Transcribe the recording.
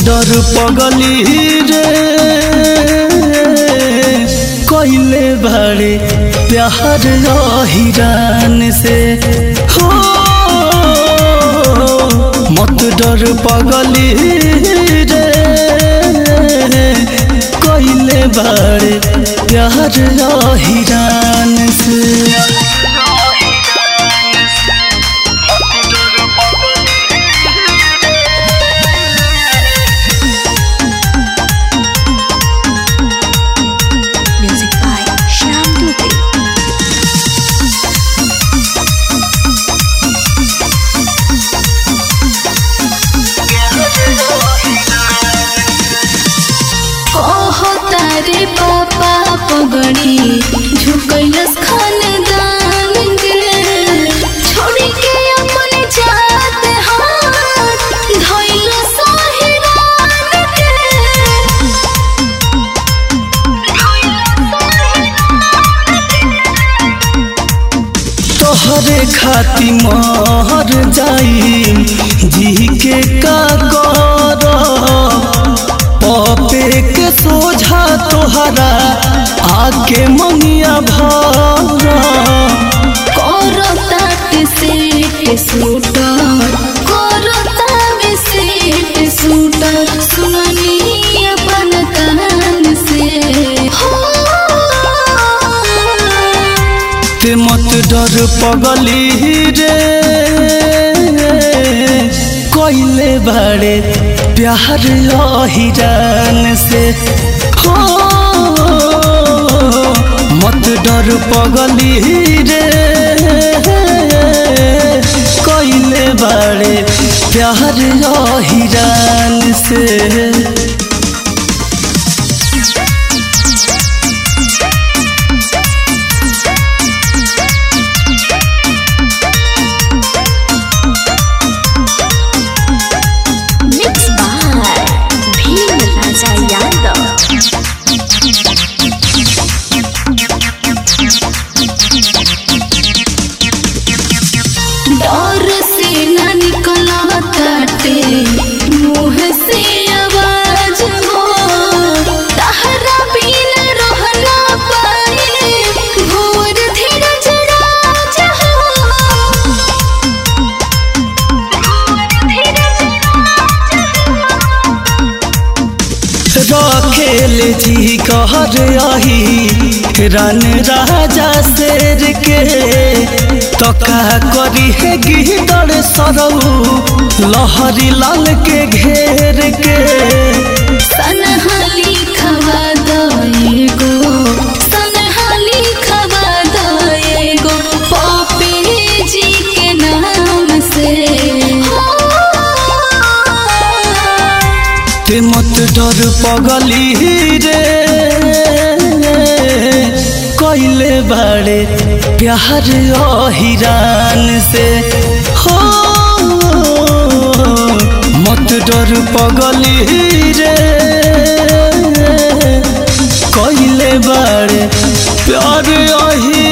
डर पगली रे कइले बारे प्यार हिरान से हो मत डर पगली रे कइले बारे प्यार हिरान से Music by Shyam Dubey. ओहो तारे पापा पगड़ी झुकैलस खानदान गे छोड़ी के अपन जात हाथ धइल साहिरान के तोहरे खाती मर जाई जी के का कर पपे के सोझा तोहरा आके मंगिया भर करता के सेट सूटर करता में सेट सूटर सुननी अपन कान से हो ते मत डर पगली रे कइले बाड़े प्यार हिरान से हो मत डर पगली रे कइले बाड़े प्यार हिरान से Mixed by Bhim Raja Yadav. डर से न निकला ताटे मुंह से आवाज हो तहरा बिन रह ना पाए भोर धीरज राज हो रखेल जी कहर आही रन राजा शेर के तका करी है गिदड़ सरऊ लहरी लाल के घेर के सनहाली खवा दएगो सनहाली खवा दएगो पपे जी के नाम से ते मत डर पगली रे कइले बाड़े प्यार हिरान से हो मत डर पगली रे कइले बाड़े प्यार अही